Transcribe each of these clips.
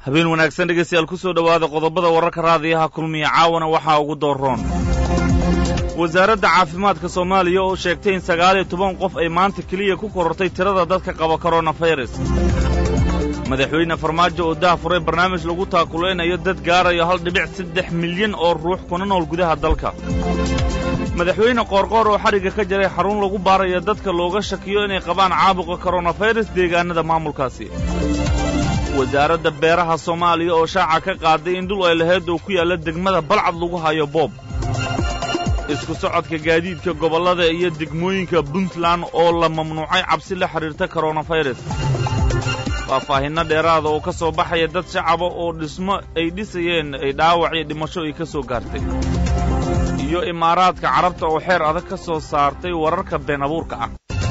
habeen wanaagsan dhegaystayaal ku soo dhowaada qodobada wararka raadiyaha kulmiya caawana waxaa ugu dooroon wasaaradda caafimaadka soomaaliya oo sheegtay in sagaal iyo toban qof ay maanta keliya ku korortay tirada dadka qaba koronafayras madaxweyne farmaajo oo daha furay barnaamij lagu taakulaynayo dad gaarayo hal dhibic saddex milyan oo ruux kuna nool gudaha dalka madaxweyne qoorqoor oo xadhigga ka jaray xarun lagu baarayo dadka looga shakiyo inay qabaan caabuqa koronafayras deegaannada maamulkaasi wasaaradda beeraha soomaaliya oo shaaca ka qaaday in dhul ay lahayd oo ku yaalla degmada balcad lagu hayo boob isku socodka gaadiidka gobollada iyo degmooyinka puntland oo la mamnuucay cabsi la xidhiirta koronafayras faahfaahinno dheeraada oo ka soo baxaya dad shacaba oo dhismo ay dhisayeen ay dhaawac iyo dhimasho ay ka soo gaartay iyo imaaraadka carabta oo xeer adag ka soo saartay wararka been abuurka ah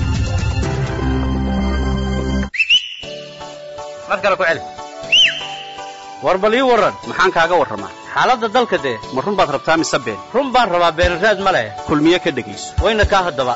mar kale ku celi war bal ii warran maxaan kaaga warramaa xaaladda dalka dee ma run baad rabtaa mise been run baan rabaa beenraad ma leh kulmiye ka dhegayso wayna kaa haddaba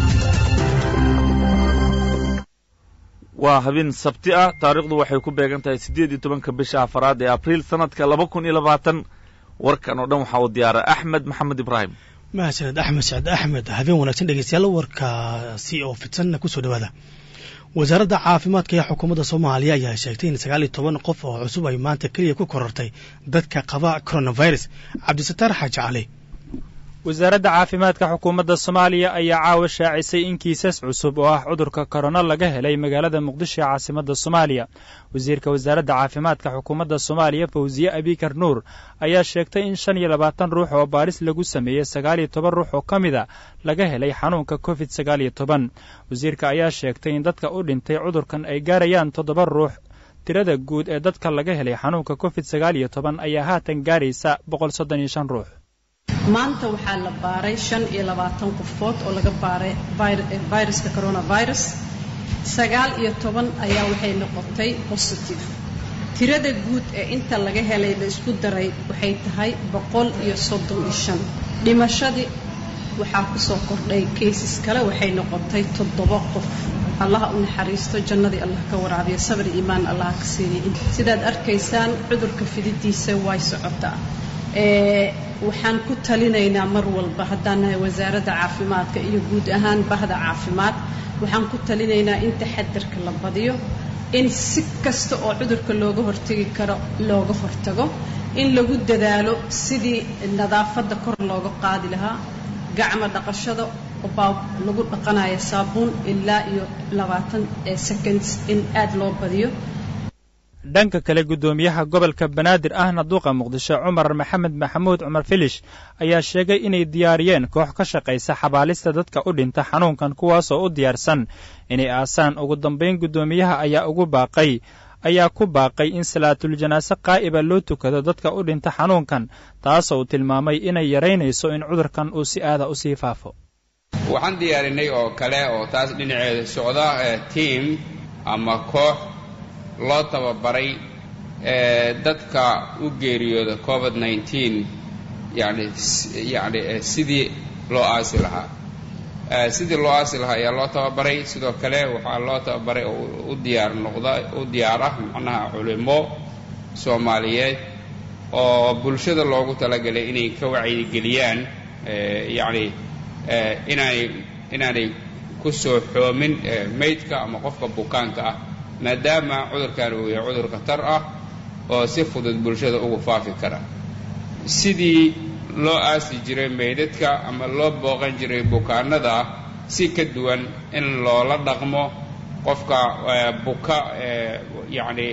waa habeen sabti ah taariikhdu waxay ku beegan tahay siddeed iyo tobanka bisha afaraad ee abriil sannadka laba kun iyo labaatan warkan oo dhan waxaa uu diyaara axmed maxamed ibraahim mahadsaned axmed sacd axmed habeen wanaagsan dhegeystayaal warkaasi oo fidsanna kusoo dhawaada wasaaradda caafimaadka ee xukuumadda soomaaliya ayaa sheegtay in sagaal iyo toban qof oo cusub ay maanta keliya ku korortay dadka qaba coronavirus cabdisataar xaaji cali wasaaradda caafimaadka xukuumadda soomaaliya ayaa caawa shaacisay in kiisas cusub oo ah cudurka korona laga helay magaalada muqdisho ee caasimadda soomaaliya wasiirka wasaaradda caafimaadka xukuumadda soomaaliya fawsiye abikar nuur ayaa sheegtay in shan iyo labaatan ruux oo baaris lagu sameeyey sagaal iyo toban ruux oo ka mida laga helay xanuunka covid sagaal iyo toban wasiirka ayaa sheegtay in dadka u dhintay cudurkan ay gaarayaan toddoba ruux tirada guud ee dadka laga helay xanuunka covid sagaal iyo toban ayaa haatan gaaraysa boqol soddon iyo shan ruux maanta waxaa la baaray shan iyo labaatan qofood oo laga baaray viruska coronavirus sagaal iyo toban ayaa waxay noqotay positive tirada guud ee inta laga helay la isku daray waxay tahay boqol iyo soddon iyo shan dhimashadii waxaa kusoo kordhay kaysis kale waxay noqotay toddoba qof allaha u naxariisto jannadii allah ka waraabiyo sabri iimaan allah ka siiyey sidaad arkaysaan cudurka fididiisa way socotaa waxaan ku talinaynaa mar walba haddaan nahay wasaaradda caafimaadka iyo guud ahaan bahda caafimaad waxaan ku talinaynaa in taxadarka la badiyo in si kasta oo cudurka looga hortegi karo looga hortago in lagu dadaalo sidii nadaafadda kor looga qaadi lahaa gacmo dhaqashada baa lagu dhaqanayo saabuun ilaa iyo labaatan seconds in aad loo badiyo dhanka kale guddoomiyaha gobolka banaadir ahna duuqa muqdisho cumar maxamed maxamuud cumar filish ayaa sheegay inay diyaariyeen koox ka shaqaysa xabaalista dadka u dhinta xanuunkan kuwaasoo u diyaarsan inay aasaan ugu dambayn guddoomiyaha ayaa ugu baaqay ayaa ku baaqay in salaatuljanaaso qaa'iba loo tukado dadka u dhinta xanuunkan taasoo uu tilmaamay inay yaraynayso in cudurkan uu si aada u sii faafo waxaan diyaarinay oo kale oo taas dhinaceeda socda tiam ama koox loo tababaray dadka u geeriyooda covid nneteen yani yani sidii loo aasi lahaa sidii loo aasi lahaa ayaa loo tababaray sidoo kale waxaa loo tababaray oo u diyaar noqda u diyaar ah macnaha culimo soomaaliyeed oo bulshada loogu talagalay inay ka wacyigeliyaan yacni inaanay inaanay ku soo xoomin maydka ama qofka bukaanka ah maadaama cudurkan uu yahay cudur khatar ah oo si fudud bulshada ugu faafi kara sidii loo aasi jiray meydadka ama loo booqan jiray bukaanada si ka duwan in loola dhaqmo qofka buka yacni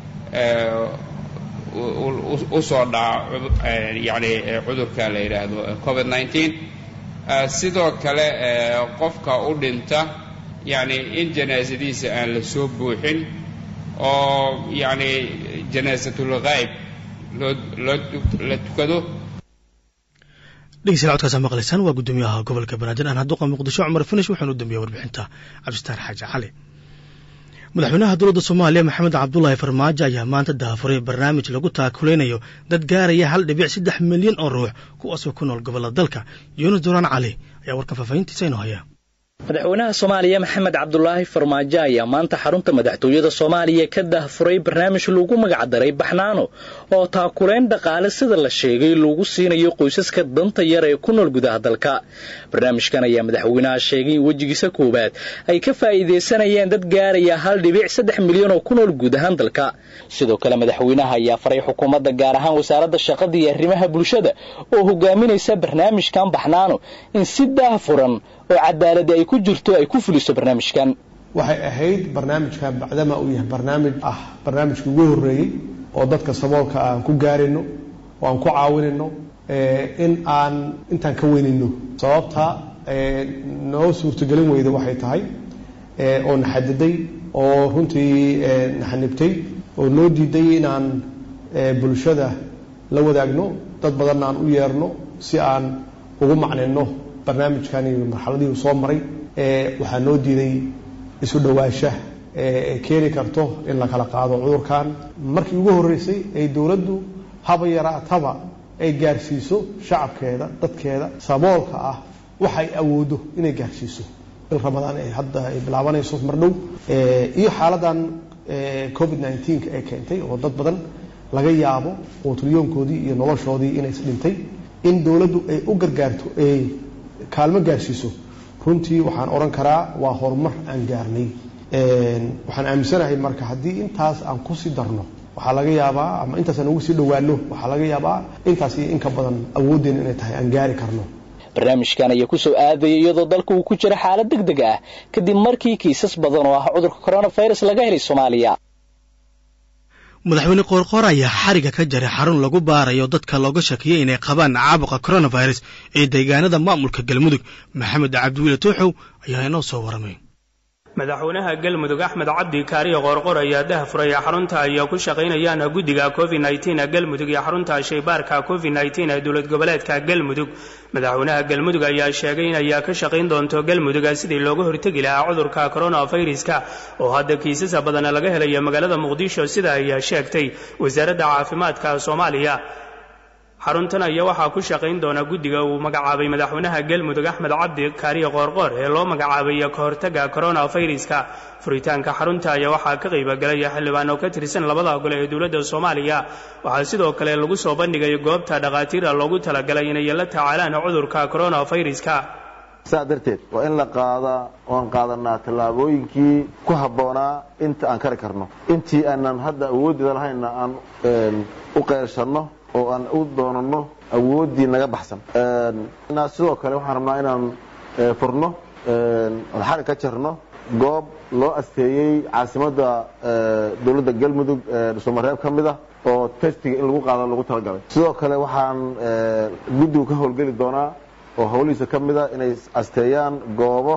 usoo dhaca yacni cudurka la yidhaahdo covid nneteen sidoo kale qofka u dhinta yacni in janaasadiisa aan la soo buuxin oo yacni janaasatul ghaayb loo loo la tukado dhegeystayaal codkaasa maqlaysaan waa guddoomiyaha gobolka banaadir aan hadduqa muqdisho cumar finish waxaanu dambeeyey warbixinta cabdisitaar xaaji cali madaxweynaha dowladda soomaaliya maxamed cabdulaahi farmaajo ayaa maanta daafuray barnaamij lagu taakuleynayo dad gaaraya hal dhibic saddex milyan oo ruux kuwaasoo ku nool gobollada dalka yuunus duraan cali ayaa warkan faafahintiisa inoo haya madaxweynaha soomaaliya maxamed cabdulaahi farmaajo ayaa maanta xarunta madaxtooyada soomaaliya ka dahfuray barnaamij lagu magacdaray baxnaano oo taakulayn dhaqaale sida la sheegay lagu siinayo qoysaska danta yar ee ku nool gudaha dalka barnaamijkan ayaa madaxweynaha sheegay in wejigiisa koowaad ay ka faa'iidaysanayeen dad gaaraya hal dhibic saddex milyan oo ku nool guud ahaan dalka sidoo kale madaxweynaha ayaa faray xukuumadda gaar ahaan wasaaradda shaqada iyo arrimaha bulshada oo hogaaminaysa barnaamijkan baxnaano in si daahfuran oo cadaaladi ay ku jirto ay ku fuliso barnaamijkan waxay ahayd barnaamijkan bacdama uu yahay barnaamij ah barnaamijkii ugu horreeyey oo dadka saboolka aan ku gaarayno oo aan ku caawinayno in aan intaan ka weynayno sababta noo suurtogelin weyda waxay tahay oo na xadiday oo runtii na xanibtay oo noo diiday inaan bulshada la wadaagno dad badanna aan u yeerno si aan ugu macnayno barnaamijkan iyo marxaladii uu soo maray waxaa noo diiday isu dhowaansha ee keeni karto in la kala qaado cudurkan markii ugu horreysay ay dowladdu haba yaraataba ay gaarsiiso shacabkeeda dadkeeda saboolka ah waxay awoodo inay gaarsiiso bil ramadaan ay hadda ay bilaabanayso mar dhow iyo xaaladan covid nneteen ay keentay oo dad badan laga yaabo oo tulyoonkoodii iyo noloshoodii inays dhintay in dowladdu ay u gargaarto ay kaalmo gaarsiiso runtii waxaan odhan karaa waa horumar aan gaarnay waxaan aaminsanahay marka haddii intaas aan kusii darno waxaa laga yaabaa ama intaas aan ugu sii dhowaano waxaa laga yaabaa intaas iyo inka badan awooddeena inay tahay aan gaari karno barnaamijkan ayaa kusoo aadaya iyadoo dalka uu ku jiro xaalad deg deg ah kadib markii kiisas badan oo ah cudurka coronavirus laga helay soomaaliya madaxweyne qoorqoor ayaa xariga ka jaray xarun lagu baarayo dadka looga shakiyey inay qabaan caabuqa coronavirus ee deegaanada maamulka galmudug maxamed cabdiwiile tooxow ayaa inoo soo waramay madaxweynaha galmudug axmed cabdi kaariyo qoorqor ayaa dahfuray xarunta ay ku shaqaynayaan guddiga covid nteen galmudug iyo xarunta shaybaarka covid nteen ee dowlad goboleedka galmudug madaxweynaha galmudug ayaa sheegay in ayaa ka shaqayn doonto galmudug sidii looga hortegi lahaa cudurka coronaviruska oo hadda kiisasa badan laga helayo magaalada muqdisho sida ayaa sheegtay wasaaradda caafimaadka soomaaliya xaruntan ayaa waxaa ku shaqayn doona guddiga uu magacaabay madaxweynaha galmudug axmed cabdi kaariyo qoorqoor ee loo magacaabay ka hortagga coronaviruska furitaanka xarunta ayaa waxaa ka qaybagalaya xildhibaan oo ka tirsan labada gole ee dowladda soomaaliya waxaa sidoo kale lagu soo bandhigay goobta dhakhaatiira loogu talagalay inay la tacaalaan cudurka coronaviruska saa darteed waa in la qaadaa oan qaadanaa tallaabooyinkii ku habboonaa inta aan kari karno intii aanan hadda awooddeeda lahaynna aan u qeyrsanno oo aan u doonano awooddii naga baxsan sidoo kale waxaan rabnaa inaan furno xarig ka jarno goob loo asteeyey caasimadda dowladda galmudug dhuusamareeb ka mid ah oo testiga in lagu qaado lagu talagalay sidoo kale waxaan guddigu ka howlgeli doonaa oo howlihiisa ka mid a inay asteeyaan goobo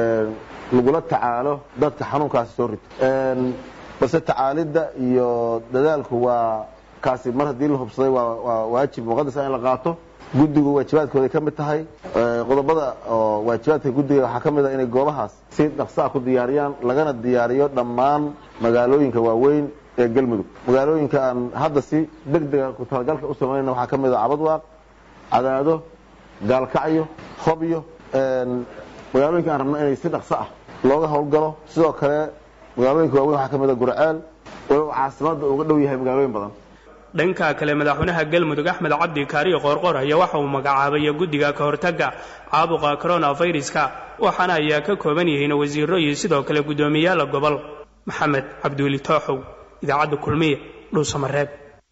lagula tacaalo dadka xanuunkaasi soo rito balse tacaalidda iyo dadaalku waa kaasi mar haddii la hubsaday waa waajib muqadasa in la qaato guddigu waajibaadkooday ka mid tahay qodobada oo waajibaadka guddiga waxaa ka mid ah inay goobahaas si dhaqsaa ku diyaariyaan lagana diyaariyo dhammaan magaalooyinka waaweyn ee galmudug magaalooyinka aan hadda si deg dega ku talagalka u samaynayna waxaa ka mid ah cabadwaaq cadaado gaalkacyo hobyo magaalooyinka aan rabno inay si dhaqso ah looga howlgalo sidoo kale magaalooyinka waaweyn waxaa ka mid ah gurceel walow caasimadda uga dhow yahay magaalooyin badan dhanka kale madaxweynaha galmudug axmed cabdi kaariyo qoorqoor ayaa waxa uu magacaabay guddiga ka hortagga caabuqa coronaviruska waxaana ayaa ka kooban yihiin wasiiro iyo sidoo kale guddoomiyaala gobol maxamed cabdiweli tooxow idaacadda kulmiye dhuusamareeb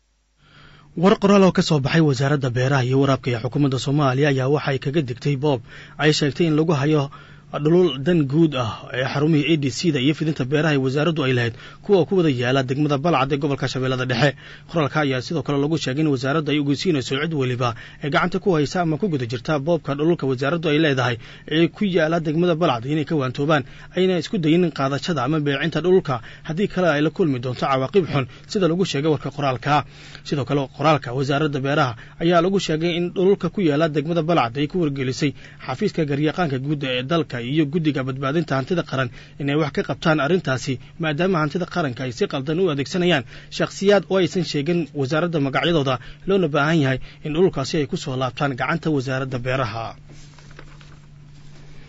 war qoraal oo ka soo baxay wasaaradda beeraha iyo waraabka ee xukuumadda soomaaliya ayaa waxa ay kaga digtay boob ay sheegtay in lagu hayo dhulul dan guud ah ee xarumihii a d c da iyo fidinta beeraha ee wasaaraddu ay lahayd kuwa ku wada yaala degmada balcad ee gobolka shabeellada dhexe qoraalka ayaa sidoo kale lagu sheegay in wasaaraddu ay ogeysiinayso cid weliba ee gacanta ku haysa ama ku guda jirta boobka dhululka wasaaraddu ay leedahay ee ku yaala degmada balcad inay ka waantoobaan ayna isku dayin qaadashada ama beecinta dhululka haddii kale ay la kulmi doonto cawaaqib xun sida lagu sheegay warka qoraalka sidoo kale qoraalka wasaaradda beeraha ayaa lagu sheegay in dhululka ku yaala degmada balcad ay ku wargelisay xafiiska garyaqaanka guud ee dalka iyo guddiga badbaadinta hantida qaran inay wax ka qabtaan arrintaasi maadaama hantida qaranka ay si qaldan u adeegsanayaan shakhsiyaad oo aysan sheegin wasaaradda magacyadooda loona baahan yahay in dhulkaasi ay ku soo laabtaan gacanta wasaaradda beeraha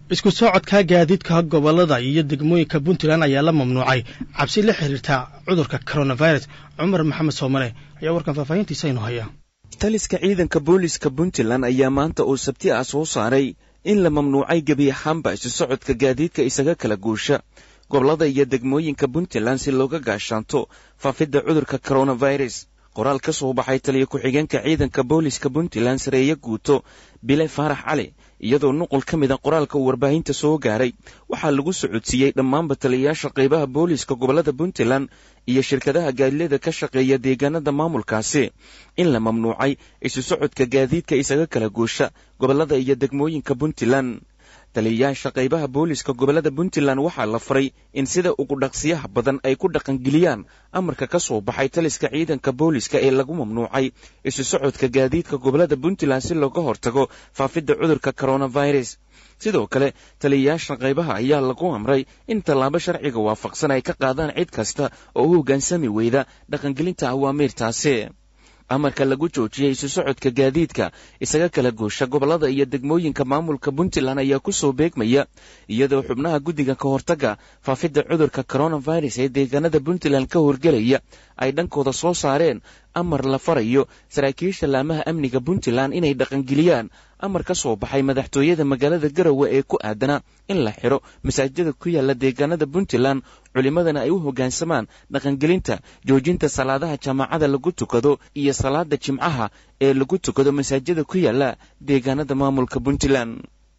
isku socodka gaadiidka gobollada iyo degmooyinka puntland ayaa la mamnuucay cabsi la xiriirta cudurka coronavirus cumar maxamed soomale ayaa warkan faahfaahintiisa inoo haya taliska ciidanka booliska puntland ayaa maanta oo sabti ah soo saaray in la mamnuucay gebi ahaanba isu socodka gaadiidka isaga kala guusha gobollada iyo degmooyinka puntland si looga gaashaanto faafidda cudurka coronavirus qoraal ka soo baxay taliya ku-xigeenka ciidanka booliska puntland sareeye guuto bile faarax cali iyadoo nuqul ka mida qoraalka uu warbaahinta soo gaaray waxaa lagu socodsiiyey dhammaanba taliyayaasha qaybaha booliska gobollada puntland iyo shirkadaha gaadilada ka shaqeeya deegaanada maamulkaasi in la mamnuucay isu socodka gaadiidka isaga kala guusha gobollada iyo degmooyinka puntland taliyayaasha qaybaha booliska gobollada puntland waxaa la faray in sida ugu dhaqsiyaha badan ay ku dhaqangeliyaan amarka ka soo baxay taliska ciidanka booliska ee lagu mamnuucay isu socodka gaadiidka gobollada puntland si looga hortago faafidda cudurka coronavirus sidoo kale taliyayaasha qaybaha ayaa lagu amray in tallaabo sharciga waafaqsan ay ka qaadaan cid kasta oo u hoggaansami weyda dhaqangelinta awaamiirtaasi amarka lagu joojiyey isu socodka gaadiidka isaga kala goosha gobollada iyo degmooyinka maamulka puntland ayaa ku soo beegmaya iyadoo xubnaha guddiga ka hortagga faafidda cudurka coronavirus ee deegaanada puntland ka horgelaya ay dhankooda soo saareen amar la farayo saraakiisha laamaha amniga puntland inay dhaqangeliyaan amar ka soo baxay madaxtooyada magaalada garowe ee ku aadana in la xiro masaajidada ku yaala deegaanada puntland culimmadana ay u hoggaansamaan dhaqangelinta joojinta salaadaha jaamacada lagu tukado iyo salaada jimcaha ee lagu tukado masaajida ku yaala deegaanada maamulka puntland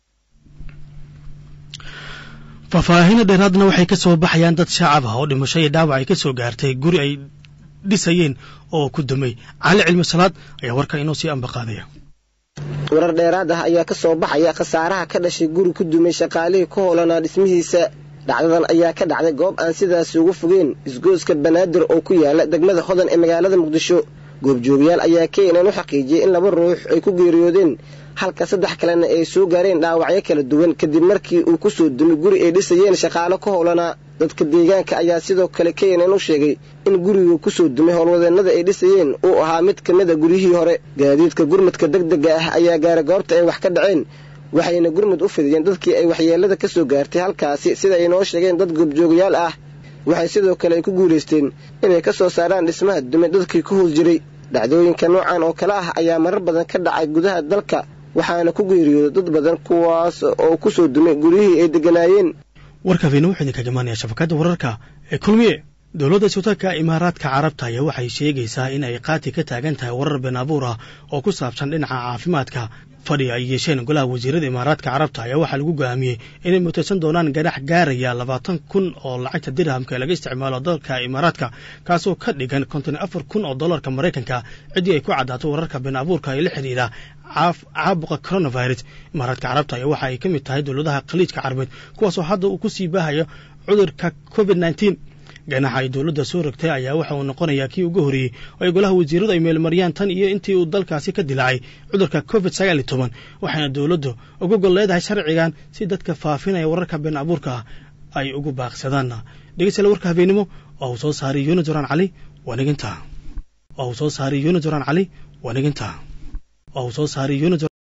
faahfaahino dheeraadna waxay ka soo baxayaan dad shacab ah oo dhimasho iyo dhaawac ay ka soo gaartay guri ay dhisayeen oo ku dumay cali cilmi salaad ayaa warka inoo sii ambaqaadaya warar dheeraad ah ayaa ka soo baxaya khasaaraha ka dhashay guri ku dumay shaqaalihii ku hoolanaa dhismihiisa dhacdadan ayaa ka dhacday goob aan sidaasi ugu fogeen isgooska banaadir oo ku yaala degmada hodan ee magaalada muqdisho goobjoogayaal ayaa keenan u xaqiijiyey in laba ruux ay ku geeriyoodeen halka saddex kalena ay soo gaareen dhaawacyo kala duwan kadib markii uu ku soo dumay guri ay dhisayeen shaqaalo ka howlanaa dadka deegaanka ayaa sidoo kale keenan u sheegay in gurigu ku soo dumay howlwadeennada ay dhisayeen uu ahaa mid ka mid a guryihii hore gaadiidka gurmadka degdega ah ayaa gaaray goobta ay wax ka dhaceen waxayna gurmud u fidiyeen dadkii ay waxyeellada ka soo gaartay halkaasi sida ay noo sheegeen dad goobjoogayaal ah waxay sidoo kale ay ku guulaysteen inay ka soo saaraan dhismaha dumay dadkii ku hoos jiray dhacdooyinka noocan oo kale ah ayaa marar badan ka dhacay gudaha dalka waxaana ku geeriyooday dad badan kuwaas oo ku soo dumay guryihii ay degganaayeen warkaafina wuxuu idinka imaanaya shabakadda wararka ee kulmiye dowladda sultaanka imaaraadka carabta ayaa waxay sheegaysaa in ay qaati ka taagan tahay warar been abuur ah oo ku saabsan dhinaca caafimaadka fadhi ay yeesheen golaha wasiirada imaaraadka carabta ayaa waxaa lagu go'aamiyey inay mutaysan doonaan ganax gaaraya labaatan kun oo lacagta dirhamka ee laga isticmaalo dalka imaaraadka kaasoo ka dhigan konton afar kun oo dollarka maraykanka ciddii ay ku caddaato wararka been abuurka ee la xidhiidha caabuqa coronavirus imaaraadka carabta ayaa waxa ay ka mid tahay dowladaha khaliijka carabeed kuwaasoo hadda uu ku sii baahayo cudurka covid nneteen ganaxa ay dowladda soo rogtay ayaa waxa uu noqonayaa kii ugu horreeyey oo ay golaha wasiiradu ay meelmariyaan tan iyo intii uu dalkaasi ka dilaacay cudurka covid sagaal iyo toban waxaana dowladdu uga gol leedahay sharcigan si dadka faafinaya wararka been abuurka ah ay ugu baaqsadaan dhegeystayaal warka habeenimo oo uu soo saaray yuunus joraan cali waaniginta oo uu soo saaray yuunus joraan cali waaniginta oo uu soo saaray yuunus